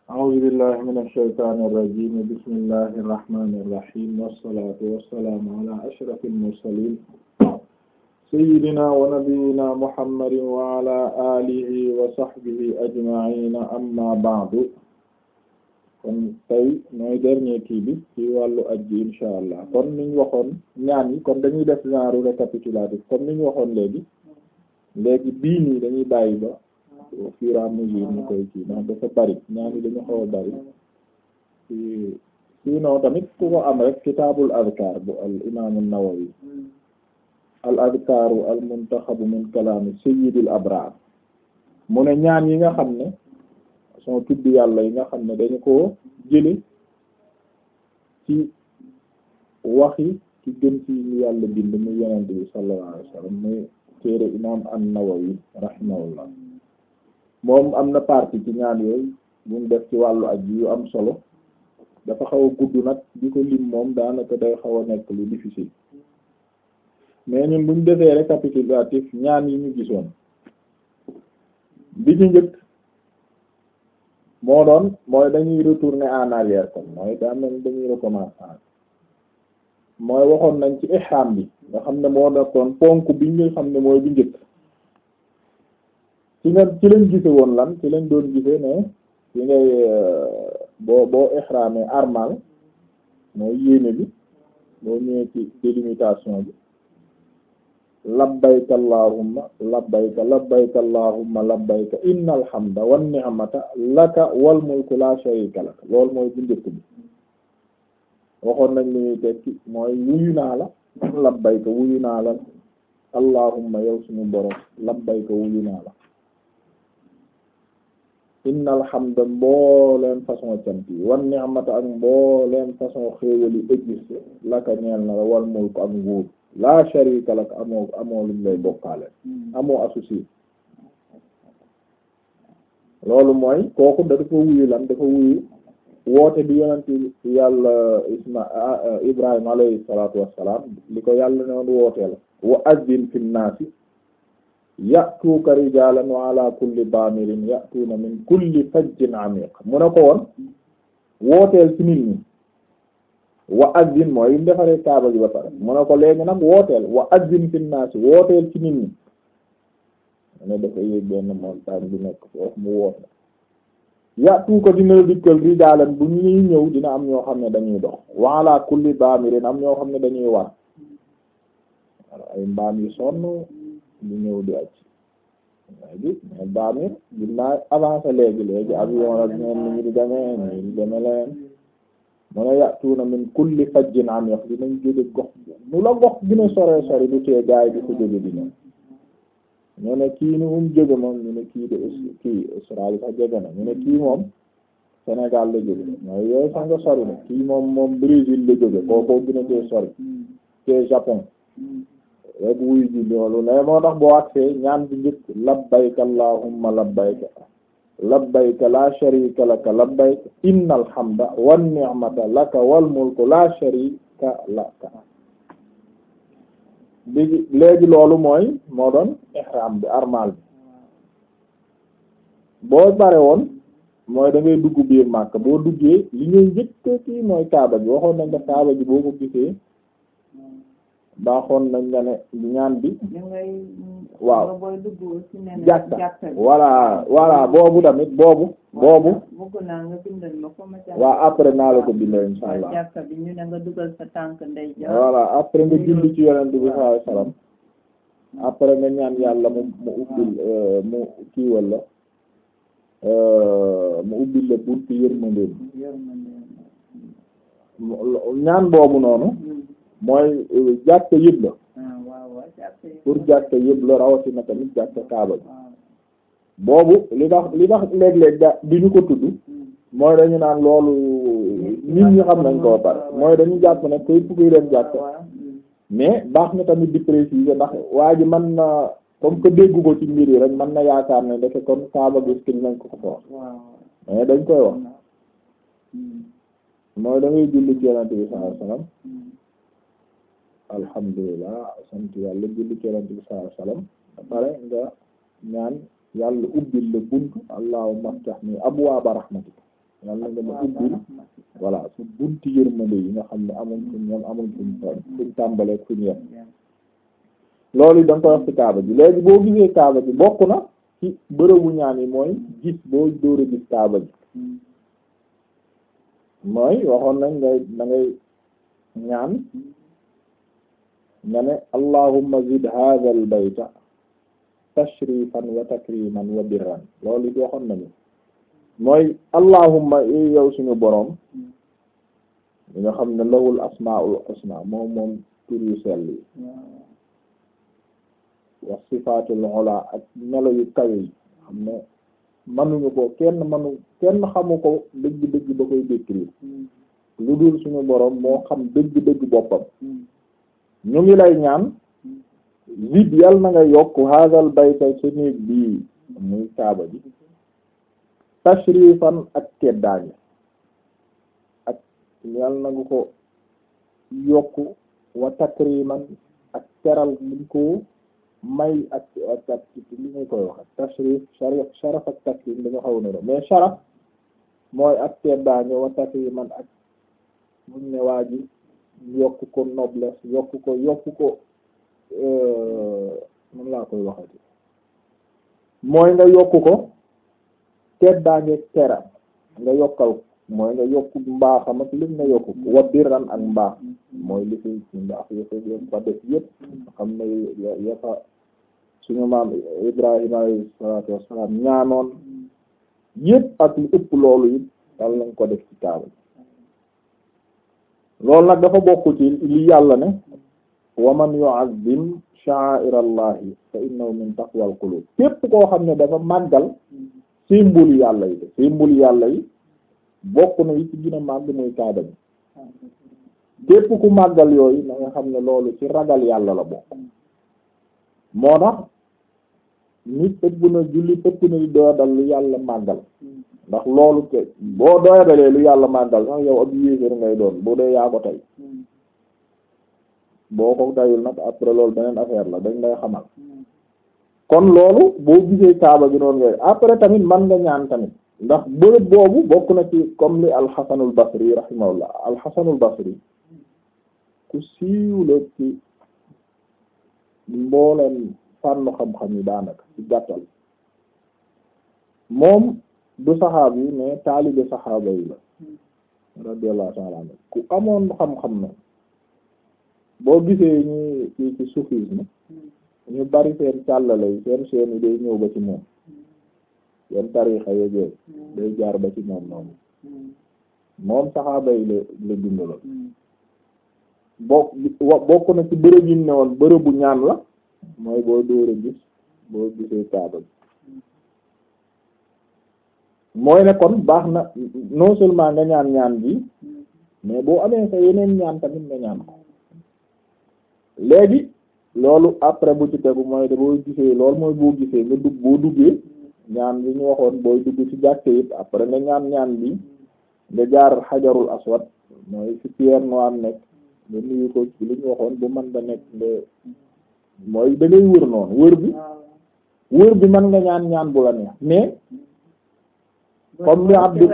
أعوذ بالله من الشيطان الرجيم بسم الله الرحمن الرحيم والصلاة والسلام على أشرف المرسلين سيدنا ونبينا محمد وعلى آله وصحبه أجمعين أما بعد kon tey mooy dernier kii bi ci wàllu aj ji insha allah kon niñ waxoon ñaan yi kon dañuy def genre récapitulatif comme niñ waxoon léegi léegi bii nii dañuy bàyyi ba au fur et à mesure ñu koy kii ndax dafa bari ñaan yi dañu xaw a bari ci sinon tamit ku ko am rek kitaabul azkar bu al imaamu Nawawi al azkaru al muntaxabu min kalaami sayyidil abraar mu ne ñaan yi nga xam ne son tudd yàlla yi nga xam ne dañu ko jële ci waxi ci gën ci ñu yàlla bind mu yonent bi sallallahu alayhi wasallam muy téere imaam an-Nawawi rahimahullah moom am na partie ci ñaan yooyu bu mu def ci wàllu aj yu am solo dafa xaw a gudd nag di ko lim moom daanaka day xaw a nekk lu difficile mais ñun bu ñu defee récapitulatif ñaan yi ñu gisoon bi ci njëkk moo doon mooy dañuy retourner en arrière kon mooy daa mel dañuy recommencer mooy waxoon nañ ci ihram bi nga xam ne moo nekkoon ponk bi nga xam ne mooy bi njëkk ci nga ci lañ gise woon lan ci lañ doon gise ne ci ngay boo boo ihramee armal mooy yéene bi boo ñëwee ci délimitation bi labbayka allahumma labbayka labbayka allahumma labbayka innal hamda wan ni'mata laka wal mulku la sharika lak loolu mooy bu njëkk bi waxoon nañ li ñuy tekki mooy wuyu naa la labbayka wuyu naa la allahumma yow suñu borom labbayka wuyu naa la innal hamda mbooleen façon cant yi wan ni'mata ak mbooleen façon xéewal yi existe laka ñeel na la wal mulku ak nguur la sharika lak amoo amoo luñ lay bokkaale amoo associé loolu mooy kooku da dafa wuyu lan dafa wuyu woote bi yonent yàlla isma ibrahima alayhi salatu wassalam li ko yàlla ne woon wootee la wa azzin fi nnaasi ya'tuuka rijaalan wa ala kulli baamirin ya'tuuna min kulli fajjin amiq mu ne ko woon wooteel ci nit ñi wa azzin mooy yu defaree kaaba gi ba pare mu ne ko léegi nag wooteel wa azzin fi naasi wooteel ci nit ñi mu ne dafa yéeg benn montagne bi nekk foofu mu woote yàttu ko dina dikkal rijaalan bu ñuy ñëw dina am ñoo xam ne dañuy dox wa ala kulli baamirin am ñoo xam ne dañuy war ay mbaam yu sonn ñu ñëw di aj léegi mais baamir ginnaa avancé léegi léegi avion ak ñeen ni ñu di demee ñi di deme leen mu ne yàtuuna min kulli fajjin amiq dinañ jóge gox nu la gox gina sore sori du tee gaay di ko jóge di ñëw ñu ne kii ni mu jóge moom ñu ne kii de kii Australie sax jóge na ñu ne kii moom Sénégal la jóge mooy yooyu sax nga sori na kii moom moom Brésil la jóge kookoo gën a tee sori tee Japon rek wuy ji loolu ne moo tax boo agsee ñaan bi njëkk labbayka allahumma labbayka labbayka la sharika laka labbayka innal hamda wan ni'mata laka wal mulku la sharika laka bi léegi loolu mooy moo doon ihram bi armal bi boo bare woon mooy da ngay dugg biir Makka boo duggee li ngay njëkk kii mooy kaaba gi waxoon nañ nga kaaba gi boo ko gisee baaxoon nañ nga ne ñaan bi waaw jàkka voilà voilà boobu tamit boobu boobu waaw après naa la ko bindal insha allah voilà après nga julli ci yonent bi sallallahu alayhi wasallam après nga ñaan yàlla mu mu ubbil mu kii walla mu ubbil la buntu yërmandeem ñaan boobu noonu mooy jàkka yëpp la pour jàkka yëpp la rawatina tamit jàkka kaaba bi boobu li tax li tax léeg-léeg da di ñu ko tudd mooy dañu naan loolu nit ñi xam nañ koo pare mooy dañu jàpp ne koy kuy dem jàkka mais baax na tamit di préciser ndax waa ji mën na comme que déggu ko ci mbir yi rek mën na yaakaar ne ndeke kon kaaba gis ki nañ ko ko wax mais dañ koy wax mooy da ngay julli ci yonent bi sallallahu alayhi wasallam alhamdulilah sant yàlla julli ci yonent bi sallallahu alayhi wasallam ba pare nga ñaan yàlla ubbil la buntu allahumma aftah ni abwaaba rahmatika yàlla nga ma ubbil voilà su bunti yërmande yi nga xam ne amuñ fuñ ñoom amuñ fuñ fuñ tàmbaleeg fuñ yem loolu yi da nga koy wax ci kaaba ji léegi boo gisee kaaba ji bokk na ci bërëbu ñaan yi mooy gis boo dóor a gis kaaba ji mooy waxoon nañ ngay da ngay ñaan nga ne allahumma zid hadha al bayta tashrifan wa takriman wa birran loolu it waxoon nañu mooy allahumma yow suñu boroom li nga xam ne lahul asmaul husna moom moom tur yu sell yi wa sifatul ula ak melo yu kawe yi xam ne manuñu ko kenn manu kenn xamu ko dëgg-dëgg ba koy décrire lu dul suñu boroom moo xam dëgg-dëgg boppam ñu ngi lay ñaan zid yal na nga yokk hadal bayta sa néeg bii muy kaaba ji tashrifan ak teddaange ak yal na nga ko yokk wa takriman ak teral liñ ko may ak ak ak li ñu koy wax tashrif sharaf sharaf ak takrim dañu xaw na mais sharaf mooy ak teddaange wa takriman ak muñ ne waa ji yokk ko noblesse yokk ko yokk ko man laa koy waxati mooy nga yokk ko teddaange tera nga yokkal mooy nga yokk mbaaxam ak lim nga yokk ko wa birran ak mbaax mooy li fi mbaax yëfa fa def yëpp xam ne yafa suñu maam Ibrahima alayhi salaatu wassalaam ñaanoon yëpp ak lu ëpp loolu it dal lañ ko def ci kaaba loolu nag dafa bokk ci li yàlla ne wa man yu'azzim sha'a'ira allahi fa innahu min taqwal qulub képp koo xam ne dafa màggal symbole yàlla yi de symbole yàlla yi bokk na yi ci gën a màgg muy kaaba bi képp ku màggal yooyu na nga xam ne loolu ci ragal yàlla la bokk moo tax nit ëpp na julli ëpp na di doodal lu yàlla màggal ndax loolu te boo doyadalee lu yàlla màggal sax yow ab yéeféer ngay doon boo dee yaa ko tey boo ko tayul nag après loolu beneen affaire la dañ lay xamal kon loolu boo gisee kaaba gi noonu ngay après tamit man nga ñaan tamit ndax bërëb boobu bokk na ci comme li alxasanul basri rahimahullah alxasanul basri ku siiw la ci mbooleen fànn xam-xam yi daanaka ci gàttal moom du saxaab yi mais taalibe saxaaba yi la radiyallahu ta'ala anhu ku amoon xam-xam na boo gisee ñu ci ci soufisme ñu bari seen càllale yi seen seen yi day ñëw ba ci moom seen tarixa yooyu day jaar ba ci moom noonu moom saxaaba yi la la dundaloon bokk bokk na ci bërëb yi ne woon bërëbu ñaan la mooy boo dóor a gis boo gisee kaaba bi mooy ne kon baax na non seulement nga ñaan ñaan bi mais boo amee sa yeneen ñaan tamit nga ñaan ko léegi loolu après bu ci tegu mooy de boo gisee loolu mooy boo gisee nga dugg boo duggee ñaan bi ñu waxoon booy dugg ci jàkke it après nga ñaan ñaan bi nga jaar xajarul aswad mooy ci pierre noire nekk nga nuyu ko ci li ñu waxoon bu man da nekk nga mooy da ngay wër noonu wër bi wër bi mën nga ñaan ñaan bu la neex mais comme li abdu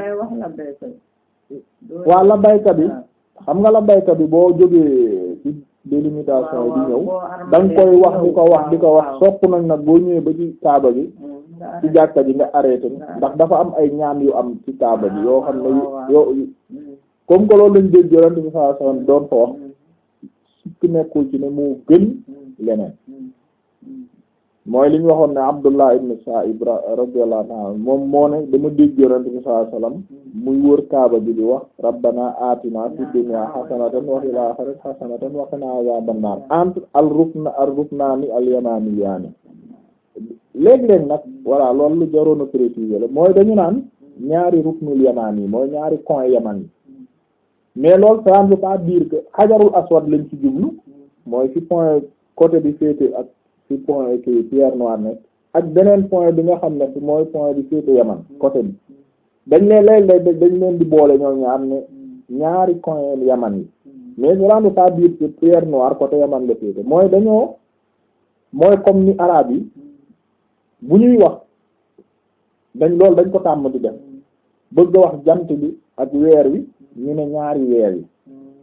waa la baykat bi xam nga la baykat bi boo jógee ci délimitation yi di ñëw da nga koy wax di ko wax di ko wax sopp nañ nag boo ñëwee ba ci kaaba bi ci jàkka ji nga arrêté ndax dafa am ay ñaan yu am ci kaaba bi yoo xam ne yoo comme que loolu lañ dégg yonent bi sallallahu alayhi wasallam doon fa wax sukk nekkul ci ne moo gën leneen mooy li ñu waxoon ne Abdullah ibn Sa'ib radiyallahu anhu moom moo ne dama dégg yonent bi sallallahu alayhi wasallam muy wër kaaba bi di wax rabbana atina fid dunya hasanatan wa fil akhirati hasanatan wa qina adhaban nar entre al rukna al ruknani al yamaniyani léeg-léeg nag voilà loolu lu jaroon a préciser la mooy dañu naan ñaari ruknul yaman yi mooy ñaari coin yaman yi mais loolu ça ne veut pas dire que xajarul aswad lañ ci jublu mooy fi point côté bi féete ak fi point ki pierre noire nekk ak beneen point bi nga xam ne fi mooy point bi féete yaman côté bi dañ leen léeg-léeg dañ leen di boole ñoom ñaar ne ñaari coin yaman yi mais ça ne veut pas dire que pierre noire côté yaman la féete mooy dañoo mooy comme ni arabe yi bu ñuy wax dañ loolu dañ ko tàmm di def bëgg a wax jant bi ak weer wi ñu ne ñaari weer yi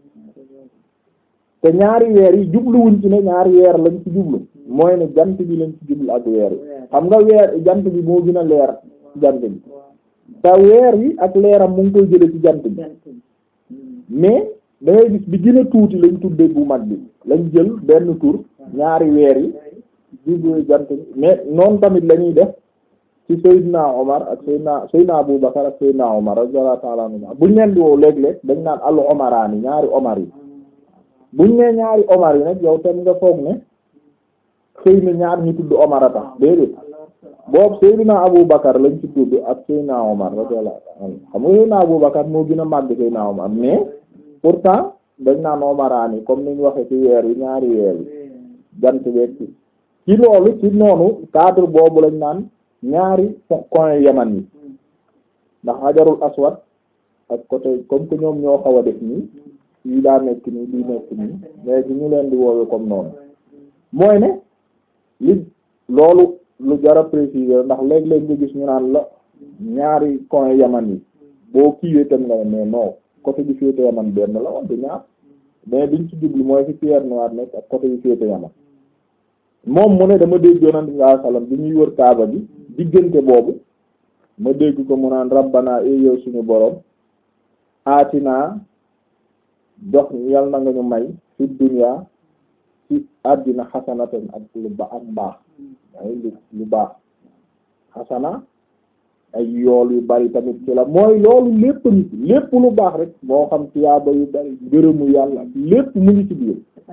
te ñaari weer yi jubluwuñ ci ne ñaari weer lañ ci jublu mooy ne jant bi lañ ci jublu ak weer wi xam nga weer jant bi moo gën a leer jant bi te weer wi ak leeram mu ngi koy jële ci jant bi mais da ngay gis bi gën a tuuti lañ tudde bu mag bi lañ jël benn tur ñaari weer yi jublu jant bi mais noonu tamit la ñuy def ci Seydina Omar ak Seydina Seydina Abu Bakar ak Seydina Omar radiyallahu ta'ala anhu buñ leen di woo léeg-léeg dañ naan al Omaraani ñaari Omar yi buñ nee ñaari Omar yi nag yow tam nga foog ne xëy na ñaar ñu tudd Omar a tax déedéet boobu Seydina Abu Bakar lañ ci tudd ak Seydina Omar radiyallahu anhu xam nga Seydina Abu Bakar moo gën a màgg Seydina Omar mais pourtant dañ naan Omaraani comme niñ waxe ci weer yi ñaari weer yi jant beeg ci ci loolu ci noonu cadre boobu lañ naan ñaari coin yaman yi ndax Hajarul Aswad ak côté comme que ñoom ñoo xaw a def nii yi daa nekk nii di nekk nii léegi ñu leen di woowe comme noonu mooy ne li loolu lu jara préciser ndax léeg-léeg nga gis ñu naan la ñaari coin yaman yi boo kiiwee tam nga mais non côté bi féete yaman benn la woon du ñaar mais biñ ci jublu mooy fi Pierre Noir nekk ak côté bi féete yaman moom mu ne dama dégg yonent bi sallallahu alayhi wasallam bi ñuy wër kaaba bi diggante boobu ma dégg ko mu naan rabbana e yow suñu borom aatinaa jox yal na nga ñu may fi dunya ci àddina xasanatan ak lu ba ak mbaax ay lu lu baax xasana ay yool yu bari tamit ci la mooy loolu lépp nit lépp lu baax rek moo xam tiyaaba yu bari gërëmu yàlla lépp mu ngi ci biir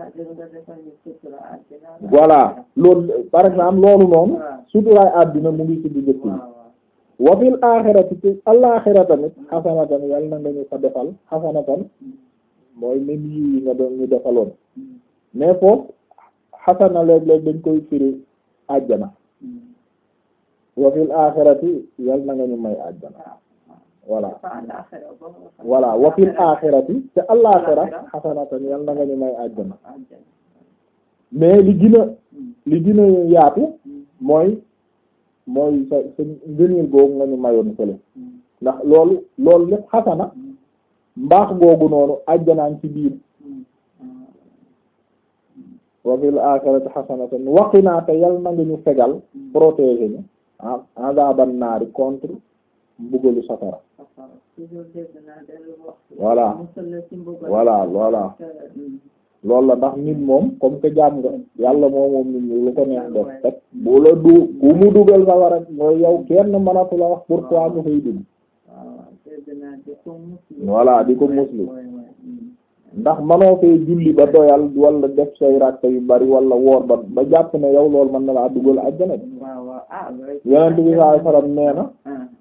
voilà loolu par exemple loolu noonu suturaay àddina mu ngi ci biir bi wa fil aaxirati ci alaaxira tamit xasanatan yàlla na nga ñu fa defal xasanatan mooy même yiw yi nga doon ñu defaloon mais foofu xasana léeg-léeg dañ koy firi àjjana wa fil aaxirati yàlla na nga ñu may àjjana voilà voilà wa fil aaxirati te alaaxira xasanatan yàlla na nga ñu may àjjana mais li gën a li gën a yaatu mooy mooy sa sa ngëneel googu nga ñu mayoon fële ndax loolu loolu lépp xasana mbaax googu noonu ajjanaan ci biir wa fil aaxirati xasanatan waqinaa te yal na nga ñu fegal protéger ñu ah azaban naari contre mbugalu safara voilà voilà voilà loolu la ndax nit moom comme que jaam nga yàlla moom moom nit ñi lu ko neex def rek bu la du ku mu dugal safara mooy yow kenn mënatu la wax pourquoi nga fay dugg voilà di ko muslu ndax manoo fee julli ba doyal wala def say rakka yu bari wala woor ba ba jàpp ne yow loolu mën na laa dugal àjjana bi yonent bi sallallahu alayhi wasallam nee na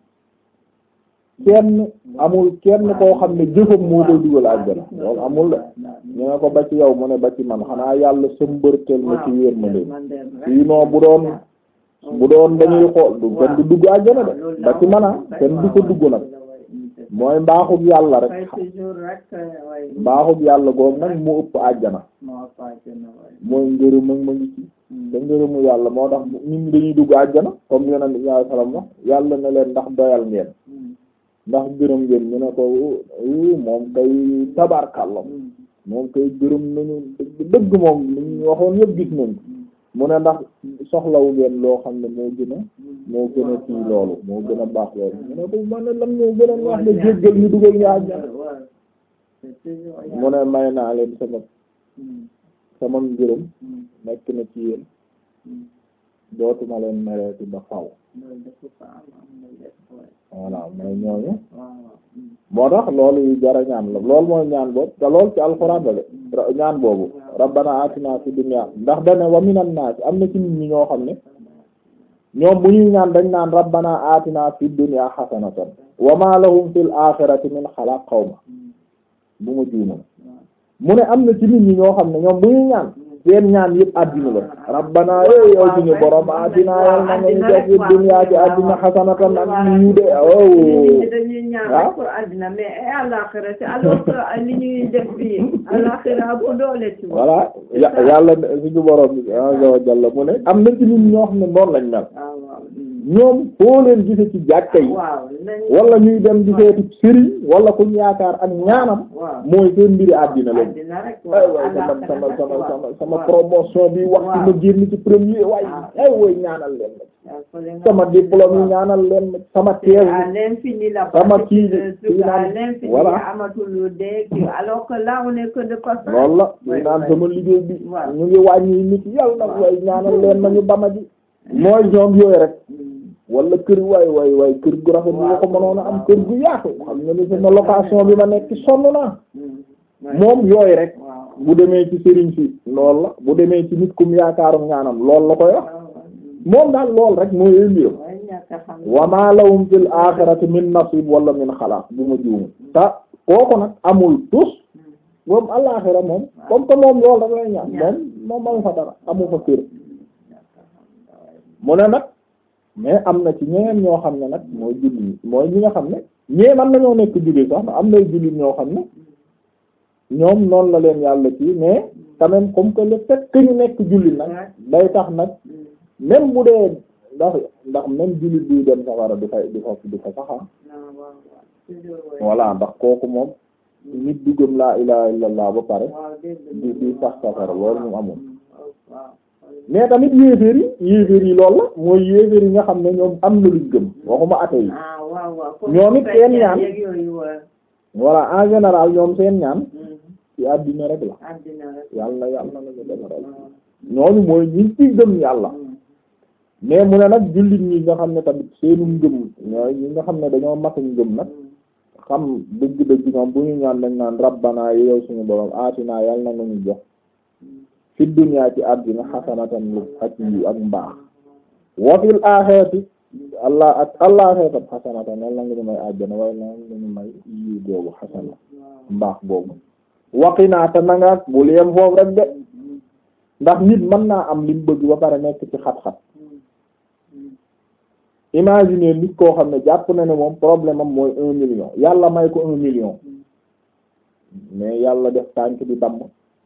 kenn amul kenn koo xam ne jëfam moo koy dugal àjjana loolu amul de ñu ne ko ba ci yow mu ne ba ci man xanaa yàlla sëmbërtel ma ci yërmande sinon bu doon bu doon dañuy xool du kenn du dugg àjjana de ba ci man a kenn du ko dugg nag mooy mbaaxug yàlla rek mbaaxug yàlla googu nag mu ëpp àjjana mooy ngërëm ak ma ngi ci te ngërëmu yàlla moo tax nit ñi dañuy dugg àjjana comme yonent bi sallallahu alayhi wasallam wax yàlla ne leen ndax doyal ngeen ndax gërëm ngeen ñu ne ko moom kay tabarkalla moom kay gërëm nañu dëgg moom li ñu waxoon yëpp gis nañ mu ne ndax soxlawu ngeen loo xam ne moo gën a moo gën a fii loolu moo gën a baax loolu mu ne ko man ne lan moo gën a wax ne jéggal ñu dugal ñu àjjana mu ne may naa leen sama sama ngërëm nekk na ci yéen dootuma leen mereeti ba faw voilà mooy ñooñu moo tax loolu yu jara ñaan la loolu mooy ñaan boobu te loolu ci alxuraan la de ñaan boobu rabbana atina fi dunya ndax dane wa minan naas am na ci nit ñi ñoo xam ne ñoom bu ñuy ñaan dañ naan rabbana atina fi dunya hasanatan wa ma lahum fil akhirati min xalaq xawma bu ma juumoon mu ne am na ci nit ñi ñoo xam ne ñoom bu ñuy ñaan seen ñaan yëpp àddina la rabbana yow yow suñu borom addina yal na nga ñu def fi dunya ci àddina xasanatan ak ñu de oh dañuy ñaan rek pour àddina mais àllaxira ci alors que li ñuy def fii àllaxira bu doole ci voilà yàlla suñu borom bi azza wa jalla mu ne am na ci nit ñoo xam ne noonu lañ mel ñoom foo leen gise ci jàkka yi waaw nañ wala ñuy dem di seeti sëriñ wala ku ñu yaakaar ak ñaanam waaw mooy seen mbiri àddina lañ àddina rek ay waay sama sama sama sama sama promotion bi waxtu ma génn ci premier waay ay way ñaanal leen ma sama diplôme yi ñaanal leen ma sama thèse à l'infini la sama kii bi à kii naan l'infini voilà amatul lu dee kii alors que là on est que de passage loolu la Ouais, ñu naan ouais. sama liggéey bi Waaw. ñu ngi wàññi nit yàlla nag way ñaanal leen ma ñu bama ji mooy ñoom yooyu rek wala kër waay waay waay kër gu rafet bi nga ko mënoon a am kër gu yaatu xam nga ni sama location bi ma nekk sonn naa moom yooyu rek waaw bu demee ci sëriñ si lool la bu demee ci nit kum yaakaaru ñaanam lool la koy wax moom daal lool rek mooy émbiram waaye ñàkk a xam wa ma lahum fil axirati min nasib wala min xalaaq bu ma juumu te kooku nag amul tus moom alaxira moom comme que moom lool rek lay ñaan moom moom amu fa dara amu fa kër mu ne nag mais am na ci ñeneen ñoo xam ne nag mooy jullit mooy ñi nga xam ne ñee man nañoo nekk jullit sax am nay jullit ñoo xam ne ñoom noonu la leen yàlla ci mais quand même comme que le fait que ñu nekk jullit nag day tax nag même bu dee ndax ndax même jullit buy dem safara du fay du fa du fa saxa voilà ndax kooku moom nit du gëm laa ilaha illallah ba pare di di sax safara loolu moom amul mais tamit yéeféer yi yéeféer yi loolu la mooy yéeféer yi nga xam ne ñoom am na luñ gëm waxuma ate yi ñoom it seen ñaan voilà en général ñoom seen ñaan ci àddina rek la yàlla yàlla na ñu defaral ñooñu mooy ñi ci gëm yàlla mais mu ne nag jullit ñi nga xam ne tamit seenu ngëm ñooy ñi nga xam ne dañoo matuñ ngëm nag xam dëgg-dëgg ñoom bu ñu ñaan dañ naan rabbana yow suñu borom aatinaa yàlla na ñu jox fi dunya ci àddina xasanatan lu ak yi ak mbaax wa fil aaxirati allah ak àllaxira xasanatan yàlla nga ñu may àjjana waaye na nga ñu may yi boobu xasana mbaax boobu waqinaa te na nga bul yem foofu rek de ndax nit mën naa am lim bëgg ba pare nekk ci xat-xat imaginer nit koo xam ne jàpp na ne moom problème am mooy un million yàlla may ko un million mais yàlla def tànk di damm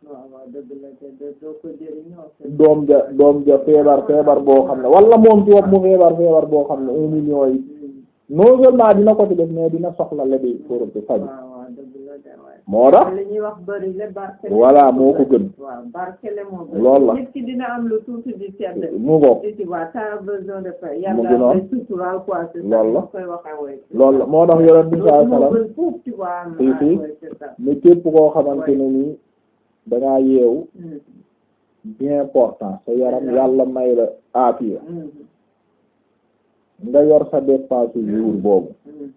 doom ja doom ja feebar feebar boo xam ne wala moom ci wopp mu feebar feebar boo xam ne un million yi non seulement dina ko ci def mais dina soxla lebi pour ci faju moo tax li ñuy wax bëri le barkele voilà moo ko gën waaw barkele moo gën loolu la nit ki dina am lu tuuti di sedd mu ngoog tu vois t'as besoin de faire Mu yàlla gënoon. day suturaal quoi c'est ça Loolu la. koy waxee woy loolu la moo tax yonent bi sallallahu alayhi moo wasallam gën fuuf tu vois am Si, si. ouais, c'est ça ne képp koo xamante ne nii dangaa yeewu Mm, bien important sa yaram yàlla may la aafiya mm, nga yor sa dépense jour boobu mm.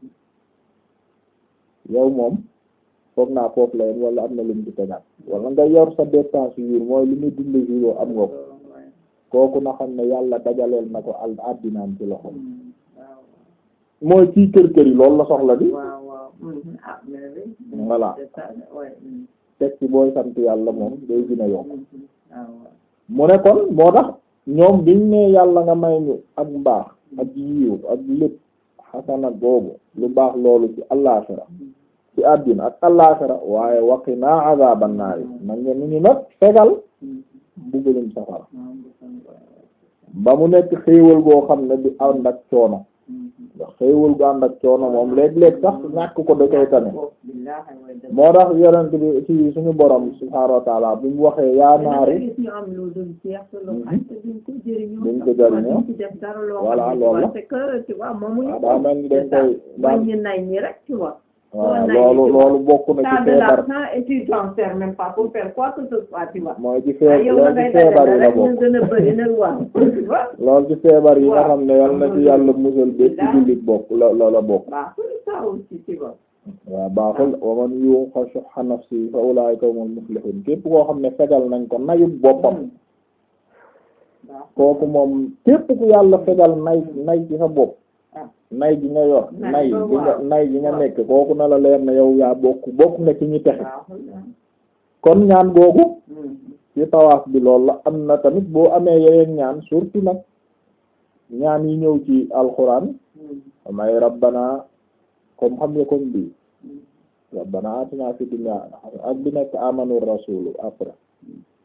yow moom foog naa foofu la yem wala am na lu mu ci tegaat wala nga yor sa dépense jour mooy li muy dund jour am nga ko Ouais. kooku na xam ne yàlla dajaleel na ko al addinaam ci loxo Mm, waaw mooy kii kër kër yi loolu la soxla di waaw waaw Mhm. ah mais oui voilà c'est ça ouais mm, teg ci booy sant yàlla moom day gën a yokk mhm. ah ouais. mu ne kon moo tax ñoom biñ ne yàlla nga may ñu ak mbaax ak yiw ak lépp xasana boobu lu baax loolu ci allaaxira ci àddina ak allaaxira waaye waqinaa azaaban naari nag nga nu ñu nag fegal Mm, mbugalum safara waaw, bu kon, ouais, ouais. ba mu nekk xéewal goo xam ne di ànd ak coono Mhm. ndax xéewal gu ànd ak coono moom léeg-léeg sax ñàkk ko da koy tane Oh, billaahi way dëgg. moo tax yonent bi ci suñu borom subhaanahu wa taala bi mu waxee yaa mais nag naaru gis ñu am lu dul jeex te loo xam te duñ ko jëriñoo duñ sax, ko jëriñoo. duñ ci def dara loo Voilà, xam ne, loolu la. parce que tu vois moomuñu waaw ko. daa mel ni dañ C'est ça. koy daan Mooy ñu nay ñi rek tu vois. waaw nay loolu ci loolu bokk na ci T'as de feebar l'argent et tu t'en sers même pas pour faire quoi que ce soit tu vois. mooy ci ah feebar yow loolu da ci ngay feebar yi dajale la rek ñu bokk gën a bëri nag waaw tu vois. loolu ci feebar yi nga Waaw. xam ne yal na ci yàlla musal bépp Daa- jullit bokk la la la bokk baaxul ça aussi tu vois. waaw baaxul wa man yuqa shuhha nafsi fa ulaa'ika humul muflihun képp koo xam ne fegal nañ ko nayut boppam baaxul. kooku moom képp ku yàlla fegal nay nay ci sa bopp ah nay gi nga yor Nay nay ba gi nga waaw. nay gi nga Waaw. nekk kooku na la leer ne yow yaa bokk bokk nga ci ñi texe baaxul ah. kon ñaan googu Mhm. ci tawaaf bi loolu la am na tamit boo amee yeneen ñaan surtout nag ñaan yi ñëw ci alxuraan Mhm. may rabbana comme xam nga comme bii Mhm. rabbana atina fi dunya ak bi nekk amanu rasulu après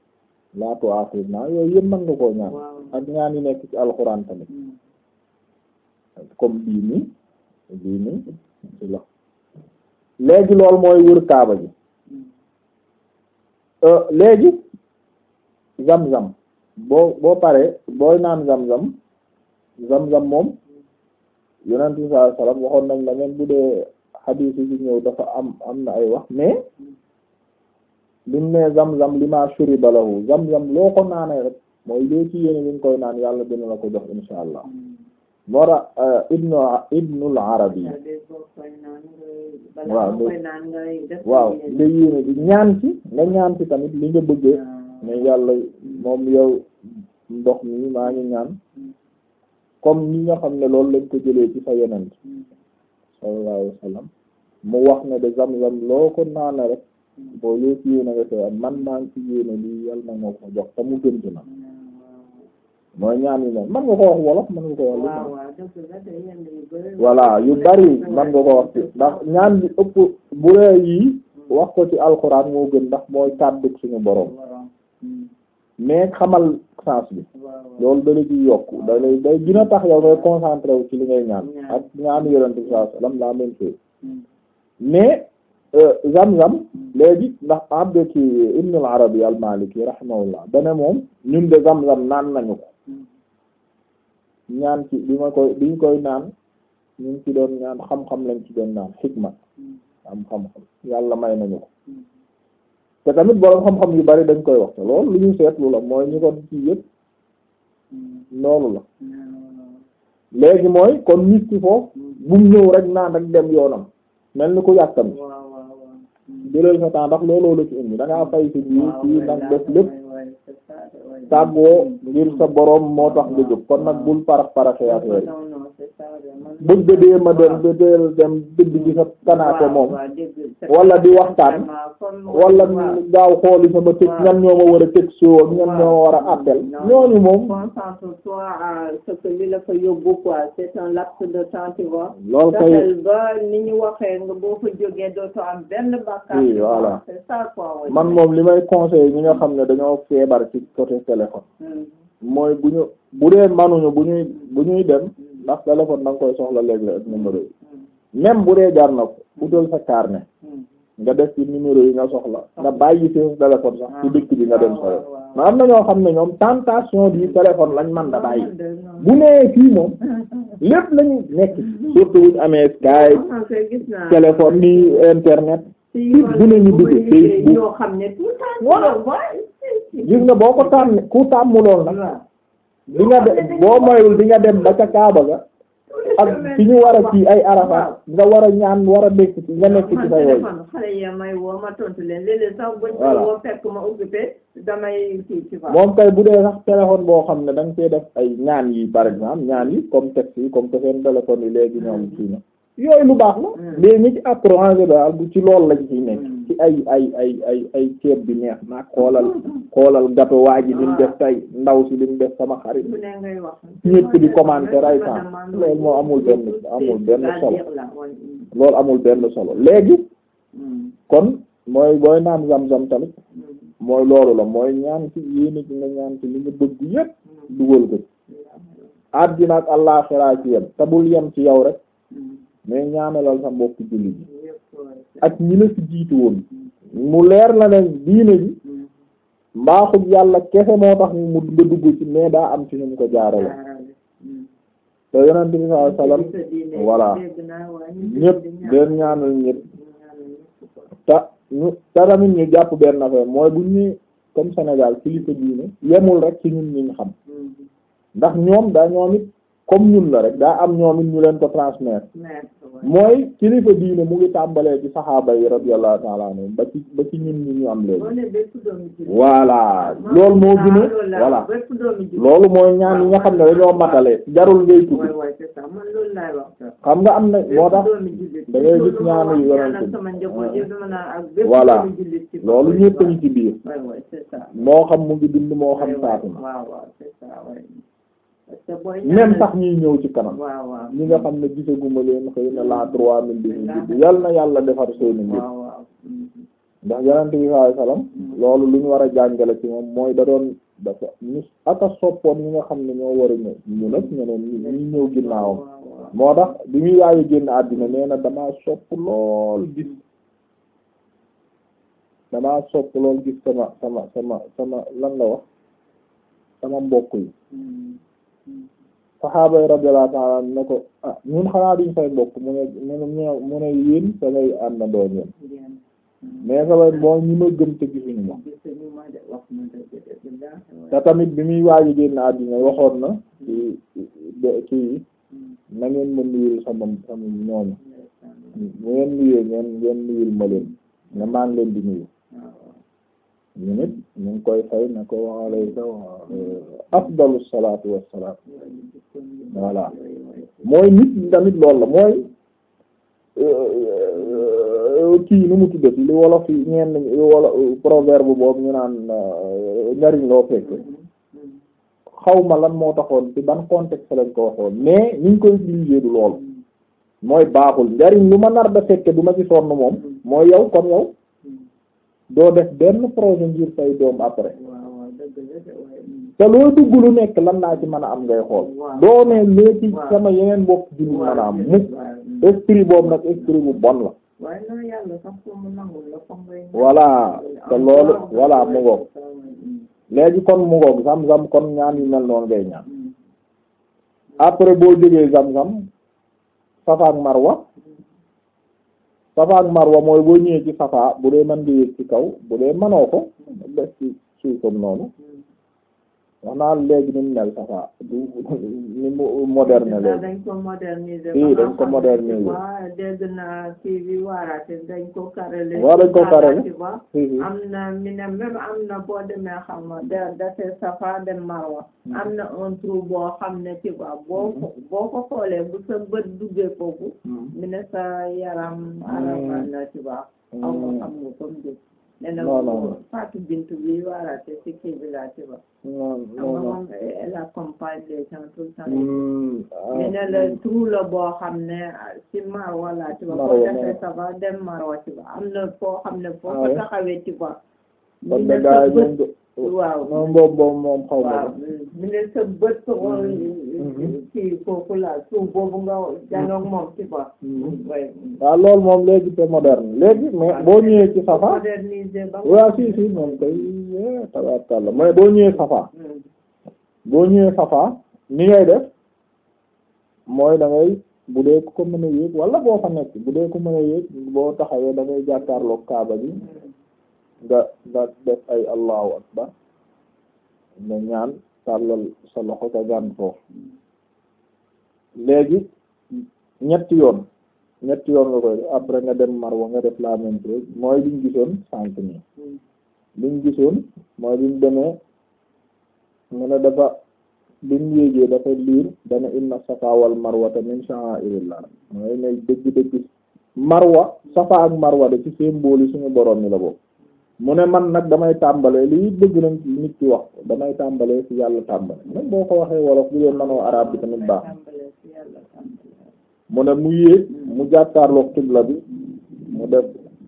la tu'akhidna yooyu yëpp mën nga koo ñaan waaw. ak ñaan yi nekk ci alxuraan tamit Mhm. comme bii nii bii nii ci la léegi loolu mooy wër kaaba ji léegi zam-zam boo boo paree booy naan zam-zam zam-zam moom yonent bi sallallahu alayhi wasallam waxoon nañ la même bu dee xadiis yi ñëw dafa am am na ay wax mais limu ne zam-zam li ma shuriba lahu zam-zam loo ko naanee rek mooy loo ci yéene li nga koy naan yàlla dina la ko jox insha allah moo tax ibnu ibnul arabi waaw waaw nga yéene di ñaan ci nga ñaan ci tamit li nga bëggee ne yàlla moom yow ndox mi maa ngi ñaan comme ñi nga xam ne loolu lañ ko jëlee ci sa yonent sallallahu alayhi wasallam mu wax ne de zam-zam loo ko naane rek boo loo ci yéene nga koy am man maa ngi ci yéene lii yàlla na nga ko jox te mu gën ci na mooy ñaan yi ne man nga ko wax wolof man nga ko wax lu voilà yu bari man nga ko wax ci ndax ñaan bi ëpp bu ree yi wax ko ci alxuraan moo gën ndax mooy kàddu suñu boroom mais xamal sens bi loolu dala ci yokk dalay day gën a tax yow ngay concentré wu ci li ngay ñaan ak ñaanu yonente bi sallallahu alayhi wasallam la même chose mais zam-zam léegi ndax abde ci ibn al arabi al maliki rahimahullah dane moom ñun de zam-zam naan nañu ko ñaan ci bi ma koy biñ koy naan ñu ngi ci doon ñaan xam-xam lañ ci doon naan xikma am xam-xam yàlla may nañu ko te tamit boroom xam-xam yu bari dañ koy wax te loolu lu ñu seetlu la mooy ñu ko ci yëpp loolu la léegi mooy kon nit ki foofu bu mu ñëw rek naan rek dem yoonam mel ni ku yàkkam jëlal sa temps ndax looloo la ci indi da ngaa fay si biir fii nag def lépp tàggoo ngir sa boroom moo tax nga jóg kon nag bul parax paraxee affaire yi bëgg dee ma dem ba deel dem dëgg ci sa kanaate moom wala di waxtaan wala gaaw xooli sama tëj ñan ñoo ma war a tëj soo ak ñan ñoo ma war a appel ñooñu moom concentre-toi à ce que li la fa yóbbu quoi c'est un laps de temps tu vois loolu kay fexeel ba ni ñu waxee nga boo fa jógee dootoo am benn bàkkaar oui voilà c'est ça quoi man moom li may conseiller ñi nga xam ne dañoo feebar ci côté téléphone mooy bu ñu bu dee manuñu bu ñuy bu ñuy dem ndax téléphone da nga koy soxla léeg-léeg ak numéro yi même bu dee jar na ko utal sa carnet nga def ci numéro yi nga soxla nga bàyyi sa téléphone sax ci dëkk bi nga dem sa yoon ma am na ñoo xam ne ñoom tentation du téléphone lañ man da bàyyi bu nee fii moom lépp lañu nekk surtout buñ amee Skype téléphone ni internet site bu ne ñu dugg Facebook ñoo xam ne tout voilà gis nga boo ko tàmm ku tàmmuloon nag di nga de boo moyul di nga dem ba ca Kaaba ga ak fi ñu war a ci ay Arafat nga war a ñaan war a nekk ci nga nekk ci sa yooyu xale ya may woo ma tontu leen léeg-léeg sax buñ Voilà. ko woo fekk ma occupé damay kii ci fa moom kay bu dee sax téléphone boo xam ne da nga koy def ay ñaan yi par exemple ñaan yi comme texte yi comme que seen téléphone yi léegi ñoom kii na yooyu lu baax la mais ñi ci appro en général bu ci loolu lañ ciy nekk ci ay ay ay ay ay ceeb bi neex na xoolal xoolal gato waa ji li mu def tey ndaw si li mu def sama xarit bu ne ngay wax ñépp di commenter ay temps loolu moo amul benn amul benn solo loolu amul benn solo léegi kon mooy booy naan zam-zam tamit mooy loolu la mooy ñaan ci yéene ci nga ñaan ci li nga bëgg yépp dugal ko àddina ak àllaxira ci yem te bul yem ci yow rek mais ñaanalal sa mbokk julli ji ak ñi la ci jiitu woon mu leer la ne diine ji mbaaxul yàlla kese moo tax mu nga dugg ci mais daa am ci ñu mu ko jaarale te yonent bi sallallahu alayhi wasallam voilà ñépp den ñaanal ñépp te ñu te tamit ñu jàpp benn affaire mooy bu ñu comme Sénégal kilifa diine yemul rek ci ñun ñu xam ndax ñoom daa ñoom it comme ñun la rek daa am ñoom it ñu leen ko transmettre mooy kilifa diine mu ngi tàmbalee ci saxaaba yi radiyallahu ta'ala anhum ba ci ba ci ñun ñi ñu am léegi voilà loolu moo gën a voilà loolu mooy ñaan yi nga xam ne dañoo matale jarul ngay tudd xam nga am na moo tax da ngay gis ñaanu yu yonent bi voilà loolu ñépp ñu ci biir moo xam mu ngi dund moo xam faatu na même sax ñuy ñëw ci kanam ñi nga xam ne gisaguma leen xëy na la trois mille bi ñu judd yal na yàlla defar seeni mbir ndax yonent bi sallallahu alayhi wasallam loolu lu ñu war a jàngale ci moom mooy da doon dafa ñu aka soppoon ñi nga xam ne ñoo war a ñëw ñu nag ñeneen ñi ñi ñëw ginnaawam moo tax bi muy waaye génn àddina nee na damaa sopp lool gis damaa sopp lool gis sama sama sama sama lan la wax sama mbokk yi saxaaba yi radiyallahu ta'ala ne ko ah ñun xanaa duñ say mbokk mu ne mu ne mu ne yéen samay àndandoo ñeen mais samay moo ñi ma gëm te gisuñu ma te tamit bi muy waaji génn àddina waxoon na ci ci na ngeen ma nuyul sama sama ñooñu mu ngeen nuyee ngeen ngeen nuyul ma leen ne maa ngi leen di nuyu ñu nit ñu ngi koy fay na ko alayka afdalu salaatu wassalaam voilà mooy nit tamit loolu la mooy kii nu mu tuddati li wolof yi ñeen wolof proverbe boobu ñu naan njariñ loo fekk xaw ma lan moo taxoon ci ban contexte lañ ko waxoon mais ñu ngi koy utiliser du loolu mooy baaxul njariñ lu ma nar da fekke du ma ci sonn moom mooy yow comme yow doo def benn projet ngir say doom après te loo dugg lu nekk lan laa ci mën a am ngay xool doo ne léegi sama yeneen bopp jullit mën a am mukk esprit boobu nag esprit bu bon la voilà te loolu voilà mu ngoog léegi kon mu ngoog zam-zam kon ñaan yu mel noonu ngay ñaan après boo jógee zam-zam safa ak marwa safa ak marwa mooy boo ñëwee ci safa bu dee mën nga yéeg ci kaw bu dee mënoo ko def ci suufam noonu wax naa léegi ni mu mel safa du ni mu moderne léegi dañ ko moderniser si dañ ko moderniser waaw dégg naa kii bi waaraate dañ ko karale waaw dañ ko karale ba si si am na mi ne même am na boo demee xam nga da date safa dem marwa am na un trou boo xam ne ci ba boo ko boo ko xoolee bu sa bët duggee foofu mi ne sa yaram aramal na ci ba aw ma xam nga comme dé ne na Non, non, non. Fatou Bintou bi waaraate ci kii bi laa ci ba non xam non nga non moom elle accompagne les gens tout le temps Hmm, ah, mais ne la trou la boo xam ne ci marwa laa ci ba Marwa, boo defee Marwa. safa dem marwa ci ba am na foo xam ne foo Ah ko ouais. taxawee ci ba kon mi de ne gaa sa yi bët moom waaw moom boobu boobu moom xaw ma waaw ko mi ne sa bët Mhm. ci foofu la suuf boobu nga janoog moom ci ba Mhm. way waaw loolu moom léegi c'est moderne léegi mais boo ñëwee ci safa moderniser ba waaw si si moom koy tabaarkalla mais boo ñëwee safa Mm. boo ñëwee safa ni ngay def mooy da ngay bu dee ku ko mën a yéeg wala boo fa nekk bu dee ku mën a yéeg boo taxawee da ngay jàkkaarloog kaaba bi nga nga def ay allahu akbar nga ñaan tàllal sa loxo ka gàn foofu léegi ñetti yoon ñetti yoon nga koy def après nga dem marwa nga def la même chose mooy liñ gisoon sànq nii liñ gisoon mooy bimu demee mu ne dafa bimu yéegee dafa liir dana inna safa wal marwata min sha'airillah mooy ne dëgg-dëgg marwa safa ak marwa de ci symbole yi suñu borom ni la boobu mu ne man nag damay tàmbalee lii bëgg nañ ci nit ki wax ko damay tàmbalee ci yàlla tàmbale même boo ko waxee wolof bu dee manoo arab bi tamit baax tàmbalee ci yàlla tàmbalee mu ne mu yéeg mu jàkkaarloog xibla bi mu def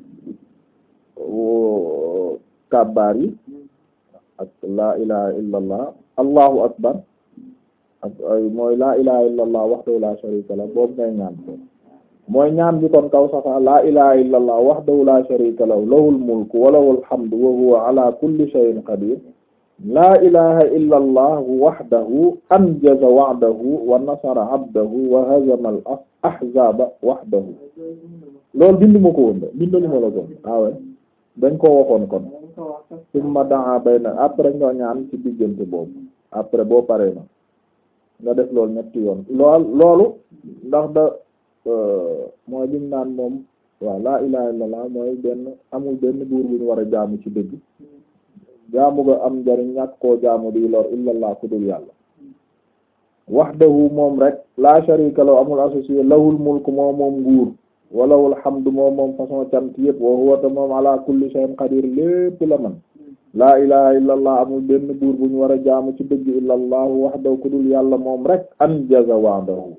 woo kàbbaar yi ak laa ilaha illa allah allahu akbar ak ay mooy laa ilaha illa allah wahdahu la sharika la boobu ngay ñaan ko mooy ñaan bi kon kaw safa laa ilaha illa allah wahdahu la sharika lahu lahul mulku wa lahul hamdu wa huwa ala kulli shay'in qadir laa ilaha illa allah wahdahu anjaza wa'dahu wa nasara abdahu wa hazama al ahzaba wahdahu loolu binduma ko woon de bindaluma la ko waawe dañ ko waxoon kon dañ ko wax sax summa daa bay na après nga ñaan ci diggante boobu après boo paree na nga def loolu ñetti yoon lool loolu ndax da mooy lim naan moom waaw laa ilaha illallah mooy benn amul benn buur bu ñu war a jaamu ci dëgg jaamu nga am njariñ ñàkk koo jaamu di lor illallah ku dul yàlla wahdahu moom rek la sharika lahu amul associé lahul mulku moom moom nguur walahul hamdu moom moom façon cant yëpp wa huwa ta moom ala kulli shay'in qadir lépp la man laa ilaha illallah amul benn buur bu ñu war a jaamu ci dëgg illallahu wahdahu ku dul yàlla moom rek anjaza wa'dahu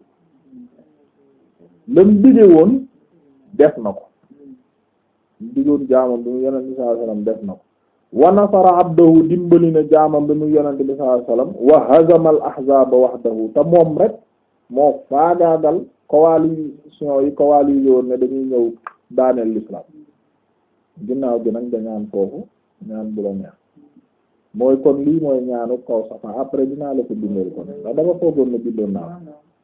lam dige woon def na ko digoon jaamam bi mu yonent bi sallallahu alayhi wasallam def na ko wa nasara abdahu dimbali na jaamam bi mu yonent bi sallallahu alayhi wasallam wa hazama al ahzaba wahdahu te moom rek moo faagaagal coalition yi coalisé woon ne dañuy ñëw daaneel l'islam ginnaaw gi nag da ñaan foofu ñaan bu la neex mooy kon lii mooy ñaanu kaw safa après dinaa la ko bindal kon ndax dama foogoon ne bindoon naa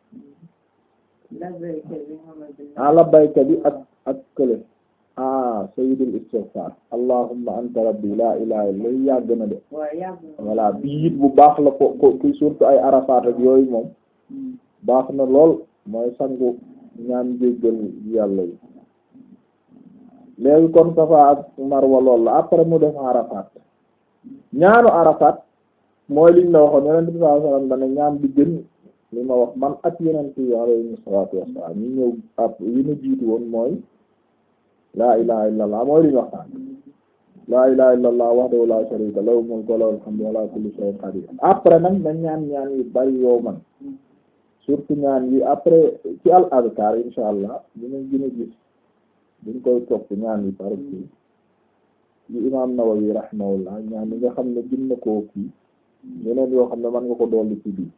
ah labbayka bi ak ak kële ah sayyidul istighfar allahumma anta rabbi la ilaha illa yàgg na de voilà bii it bu baax la ko ko ki surtout ay arafaat ak yooyu moom baax na lool mooy sangu ñaan jéggal yàlla yi léegi kon safa ak marwa lool la après mu def arafaat ñaanu arafaat mooy liñ la waxoon yonent bi sallallahu alayhi wasallam dana ñaan bi gën li ma wax man ak yonent yi alayhi salaatu wassalaam ñi ñëw ab yi ñu jiitu woon mooy laa ilaha illallah mooy li ñu waxtaan laa ilaha illallah wahdahu la sharika lahu mulku wa lahul hamdu wa ala kulli shay'in qadir après nag dañ ñaan ñaan yu bari yow man surtout ñaan yi après ci al azkar insha allah dinañ gën a gis duñ koy topp ñaan yi par kii yi imam Nawawi rahimahullah ñaan yi nga xam ne gën na koo kii yeneen yoo xam ne man nga ko dolli ci biir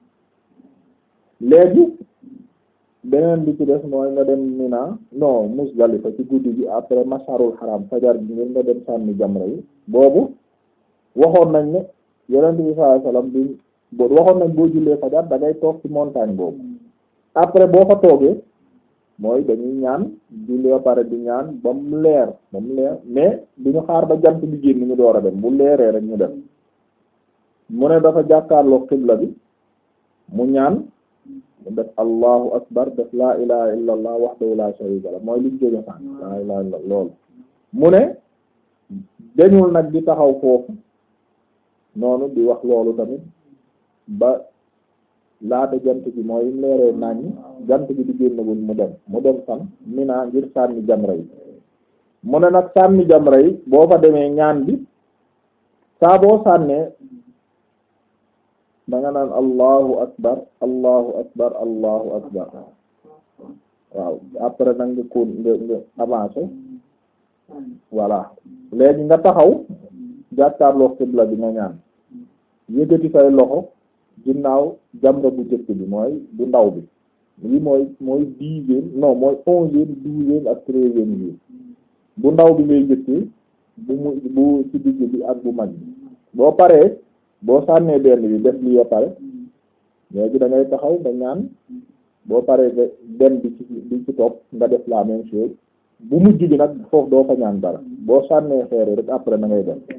léegi beneen bi ci des mooy nga dem Mina non Musdalifa ci guddi gi après masharul haram fajar bi ngeen nga dem sànni jamra yi boobu waxoon nañ ne yonent bi sallallahu alayhi wasallam bi boo waxoon nañ boo jullee fajar da ngay toog ci montagne boobu après boo fa toogee mooy dañuy ñaan jullee ba pare di ñaan ba mu leer ba mu leer mais du ñu xaar ba jant bi génn ñu door a dem bu leeree rek ñu dem mu ne dafa jàkkaarloo xibla bi mu ñaan mu def allahu akbar def laa ilaha illa allah wahdahu la sharika la mooy liñ jóge sànq laa ilaha illa loolu mu ne dañul nag di taxaw foofu noonu di wax loolu tamit ba laata jant bi mooy mu leeree naññ jant bi di génnagul mu dem mu dem fan Mina ngir sànni jamra yi mu ne nag sànni jamra yi boo fa demee ñaan bi saa boo sànnee da nga naan allahu akbar allahu akbar allahu akbar waaw après nag nga kon nga nga avancé voilà léegi nga taxaw jàkkaarloo xibla bi nga ñaan yëkkati say loxo ginnaaw jamra bu jëkk bi mooy bu ndaw bi lii mooy mooy dixième non mooy onzième douzième ak treizième jour bu ndaw bi ngay jëkkee bu mu bu ci digg bi ak bu mag bi boo paree boo sànnee benn bi def lii ba pare léegi da ngay taxaw nga ñaan boo paree nga dem bi ci bi ci topp nga def la même chose bu mujj bi nag foofu doo fa ñaan dara boo sànnee xeer rek après na ngay dem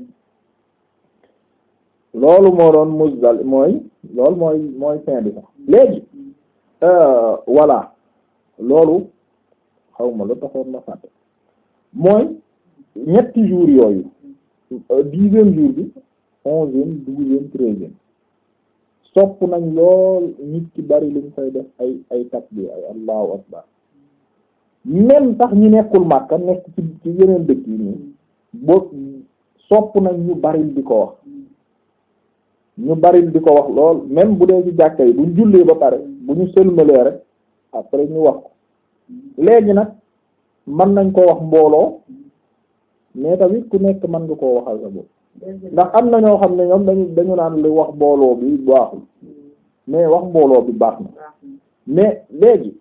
loolu moo doon Muzdal mooy loolu mooy mooy fin bi sax léegi voilà loolu xaw ma lu taxoon ma fàtte mooy ñetti jours yooyu dixième jour bi onzième douzième treizième sopp nañ lool nit ki bari luñ fay def ay ay takbir ay allahu akbar même sax ñi nekkul Makka nekk ci ci yeneen dëkk yi nii boo sopp nañ ñu baril di ko wax ñu baril di ko wax lool même bu dee ci jàkka yi buñ jullee ba pare bu ñu sëlmalee rek après ñu wax ko léegi nag mën nañ ko wax mbooloo mais tamit ku nekk mën nga koo waxal sa bopp ndax am na ñoo xam ne ñoom dañu dañu naan li wax mbooloo bi baaxul mais wax mbooloo bi baax na mais léegi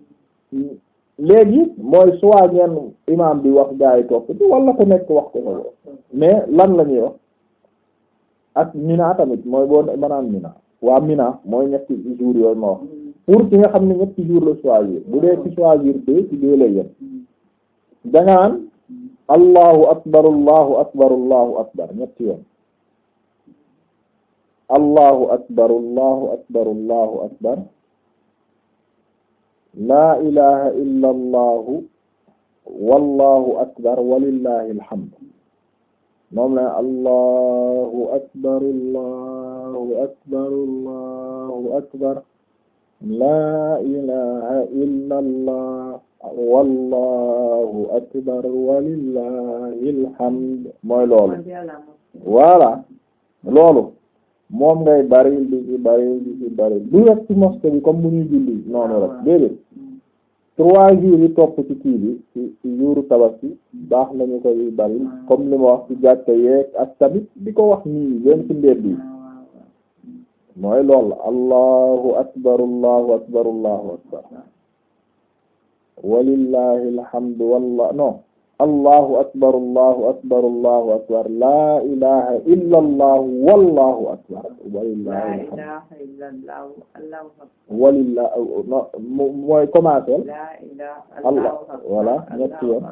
léegi mooy soit ñenn imam bi wax gaa yi topp ci wala ku nekk wax ko sa bopp mais lan la ñuy wax ak Mina tamit mooy boo manaan Mina waa Mina mooy ñetti jours yooyu ma wax pour ki nga xam ne ñetti jours la choisir bu dee ci choisir deux ci deux lay yem danga naan allahu akbar allahu akbar allahu akbar ñetti yoon allahu akbar allahu akbar allahu akbar laa ilaha illa allahu wallahu akbar walillahi alhamd moom la allahu akbar allahu akbar allahu akbar laa ilaha illa allah wallahu akbar walillahi alhamd mooy loolu voilà loolu moom ngay bari di ci bari di ci bari du rek ci mosquée bi comme bu ñuy julli noonu rek déedéet trois jours yi topp ci kii bi ci ci jouru tabaski baax nañu koy bari comme li ma wax ci jàkka yeeg ak tamit di ko wax nii leen ci mbedd yi mooy lool allahu akbar allahu akbar allahu akbar walillahi alhamdu wallah non allahu akbar allahu akbar allahu akbar la ilaha illa allah wallahu akbar walillahi alhamdu walillahi mooy commencer allah voilà ñetti yoon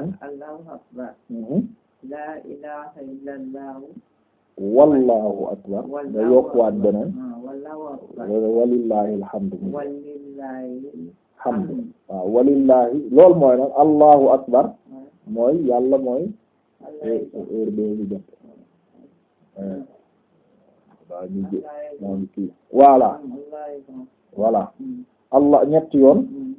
la ilaha illa allah wallahu akbar nga yokkuwaat beneen walillahi alhamdu walillahi hamdu waaw walillahi loolu mooy nag allahu akbar mooy yàlla mooy heure bi jot waaw ñu jë moom kii voilà voilà allah ñetti yoon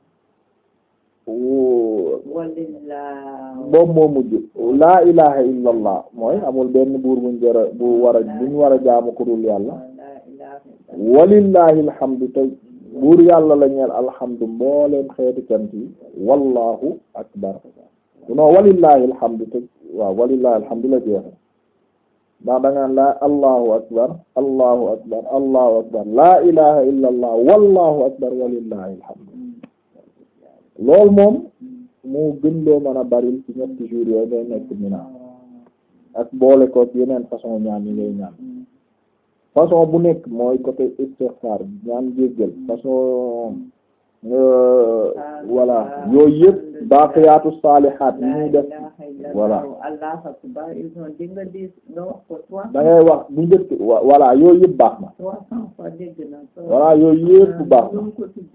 boobu moo mujj laa ilaha illa allah mooy amul benn buur buñ jara bu war a buñ war a jaamu ku dul yàlla walillahi alhamdu te buur yàlla la ñeel alhamdu mbooleem xeeti cant yi wallahu akbar non walillahi alhamdu te waaw walillahi alhamdu la jeexe ndax da ngaan laa allahu akbar allahu akbar allahu akbar laa ilaha illa allah wallahu akbar walillahi alhamdu loolu moom moo gën loo mën a baril ci ñetti jours yooyu ngay nekk Mina ak boole ko yeneen façon ñaan yi ngay ñaan façon bu nekk mooy côté istighfar ñaan jéggal façon voilà yooyu yëpp baaqiyaatu saalihaat yi ñuy def voilà da ngay wax bu njëkk voilà yooyu yëpp baax na voilà yooyu yëpp baax na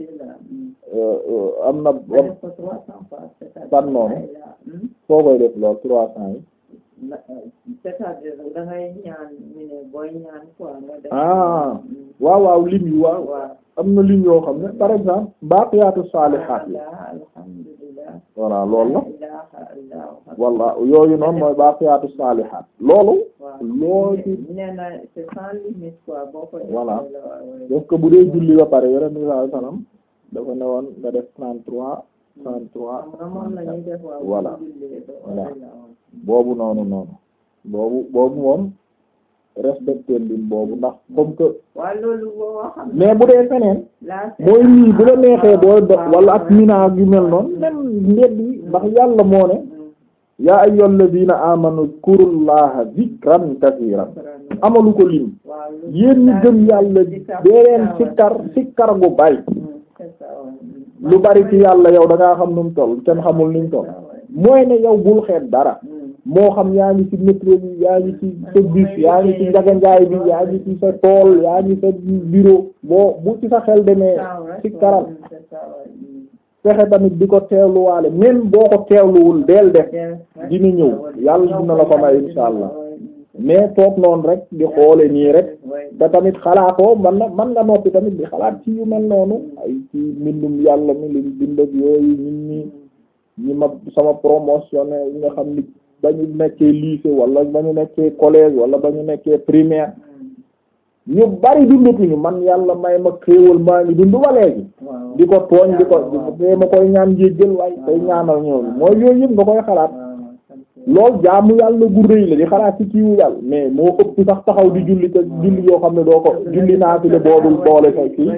am na ban noonu foo koy def lool trois cents yi c'est-à-dire da ngay ñaan ñu ne booy ñaan quoi nga def ah waaw waaw lim yi waaw am na lim yoo xam ne par exemple baaqiyaatu saalihaat yi alhamdulillah voilà loolu la ilaha walla yooyu noonu mooy baaqiyaatu saalihaat loolu loo ci nee na c'est sans limite quoi boo ko voilà parce que bu dee julli ba pare yore bi sallallahu alayhi wasallam dafa ne woon nga def trente-trois trente-trois moom la ñuy def waaw voilà voilà boobu noonu noonu boobu boobu moom respecté lim boobu ndax comme que waaw loolu boo xam mais bu dee feneen la mooy lii bu la neexee booy dox wala ak mina yu mel noonu même ndedd yi ndax yàlla moo ne yaa ayyuhal ladina amanu zkurullaha zikran kasiiran amalu ko lim yéen ñi gëm yàlla dee leen sikkar sikkar gu bari lu bari ci yàlla yow da ngaa xam nu mu toll kenn xamul ni mu toll mooy ne yow bul xeet dara moo xam yaa ngi ci métro bi yaa ngi ci sa bus yaa ngi ci njaganjaay bi yaa ngi ci sa tool yaa ngi sa bureau boo bu ci sa xel demee ci karal fexe tamit di ko teewluwaale même boo ko teewluwul deel def dina ñëw yàlla dina la ko may insha allah mais toog noonu rek di xoole nii rek te tamit xalaatoo man na man nga noppi tamit di xalaat ci yu mel noonu ay ci mbindum yàlla mi liñ bind ak yooyu nit ñi ñi ma sama promotionné yi nga xam ni ba ñu nekkee lycée wala ba ñu nekkee collège wala ba ñu nekkee primaire ñu bari dundatuñu man yàlla may ma xéewal maa ngi dund ba léegi di ko tooñ di ko di ma koy ñaan jéggal waaye koy ñaanal ñooñu mooy yooyu yëpp nga koy xalaat lool jaamu yàlla gu rëy la di xalaat ci kiiwu yàlla mais moo ëpp sax taxaw di julli te julli yoo xam ne doo ko julli naafile boodul boole sa kii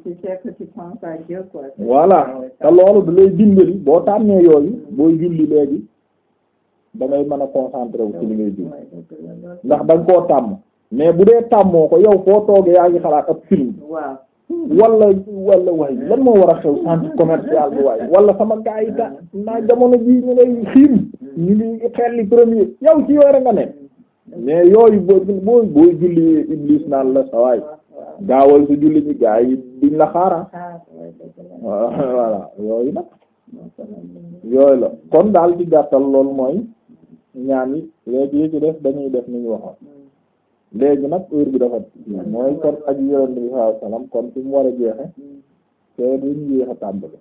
voilà te loolu da lay dimbali boo tànnee yooyu booy julli léegi da ngay mën a concentré wu ci li ngay julli ndax da nga koo tàmm mais bu dee tàmmoo ko yow foo toogee yaa ngi xalaat ab film wala wala waaye lan moo war a xew centre commercial bi waaye wala sama gaa yi ta naa jamono bii ñu ngay xiim ñu ngi xelli premier yow ci yooyu nga ne mais yooyu boo boo booy julli iblis naan la sa waay gaawal si julli ñi gaa yi duñ la xaara voilà yooyu nag yooyu la kon daal ci gàttal loolu mooy ñaan yi léegi yi ci def dañuy def ni ñu waxoon léegi nag heure bi dafa mooy kon ak yonent bi sallallahu alayhi wasallam kon fi mu war a jeexe te duñu yéex a tàmbali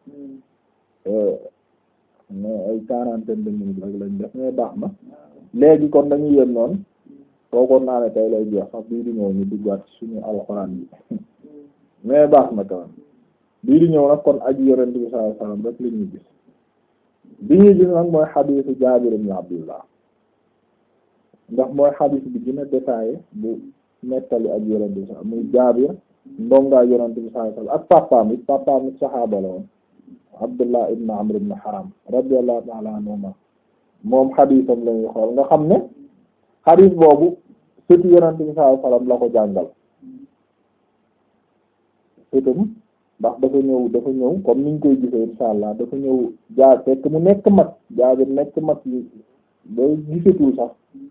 mais ay quarantaine de minutes rek lañ def mais baax na léegi kon dañuy yem noonu foogoon naa ne tey lay jeex sax bii di ñëw ñu duggaat suñu alxuraan bi mais baax na quand même bii di ñëw nag kon ak yonent bi sallallahu alayhi wasallam rek li ñuy gis bi ñuy gis nag mooy xadiisu Jaabir ibn Abdullah ndax mooy xadiis bi gën a détaillé bu nettali ak yonent bi sax muy Jaabir ndongaa yonent bi sallallahu alayhi wasallam ak papaam it papaam it saxaaba la woon Abdullah ibn Amr ibn Haram radiyallahu ta'ala anhuma moom xadiisam lañuy xool nga xam ne xadiis boobu sëtu yonent bi sallallahu alayhi wasallam la ko jàngal sëtam ndax dafa ñëw dafa ñëw comme niñ koy gisee insha allah dafa ñëw jaa fekk mu nekk mag Jaabir nekk mag yi ba gisatul sax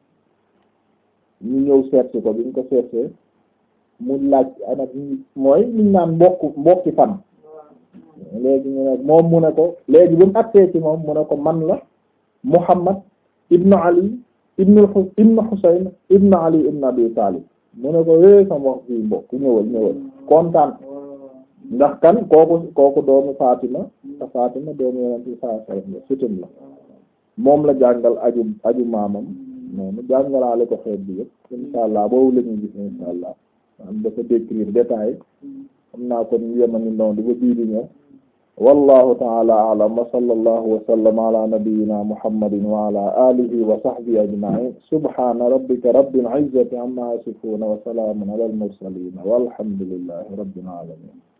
ñu ñëw seetsi ko bi ñu ko seetsee mu laaj anak mooy liñ naan mbokk mbokki fan léegi ñu ne moom mu ne ko léegi bu mu agsee ci moom mu ne ko man la Muhammad ibnu Ali ibnu ibnu Husayn ibnu Ali ibnu Abi Talib mu ne ko é sama wax fii mbokk ñëwal ñëwal kontaan ndax kan kooku kooku doomu Fatima te Fatima doomu Yonent bi sallallahu alayhi wasallam la sutum la moom la jàngal aju aju maamam noonu jàngalaale ko xeet bi yëpp insha allah boobu la ñuy gis insha allah am dafa décrire détail xam naa kon ñu yemani noonu di ba bii di ñëw wallahu ta'ala a'lam wa sallallahu wa sallama ala nabiyyina muhammadin wa ala alihi wa sahbihi ajma'in subhana rabbika rabbil izzati amma yasifun wa salamun ala al mursalin walhamdulillahi rabbil alamin